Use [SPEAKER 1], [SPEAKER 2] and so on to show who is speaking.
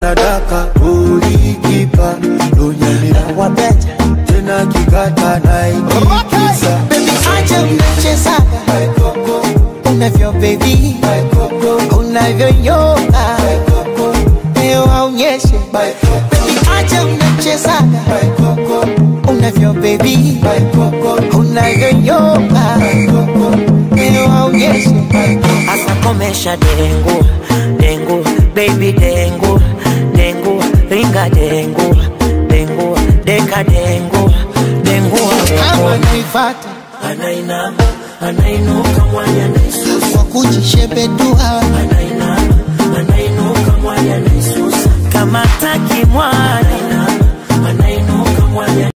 [SPEAKER 1] nataka ulikipa lunyamila
[SPEAKER 2] wabeta
[SPEAKER 1] tena kikata naitikisa
[SPEAKER 2] Baby acha unachezaga unavyo baby unavyonyoka leo aonyeshe Baby acha unachezaga unavyo baby unavyonyoka leo aonyeshe
[SPEAKER 3] Asa komesha dengu dengu baby dengu dengu ringa dengu dengu deka dengu dengu
[SPEAKER 2] kama naifata
[SPEAKER 3] anainama anainuka mwanya naisusa
[SPEAKER 2] kwa kujishebedua
[SPEAKER 3] anainama anainuka mwanya naisusa kama taki mwana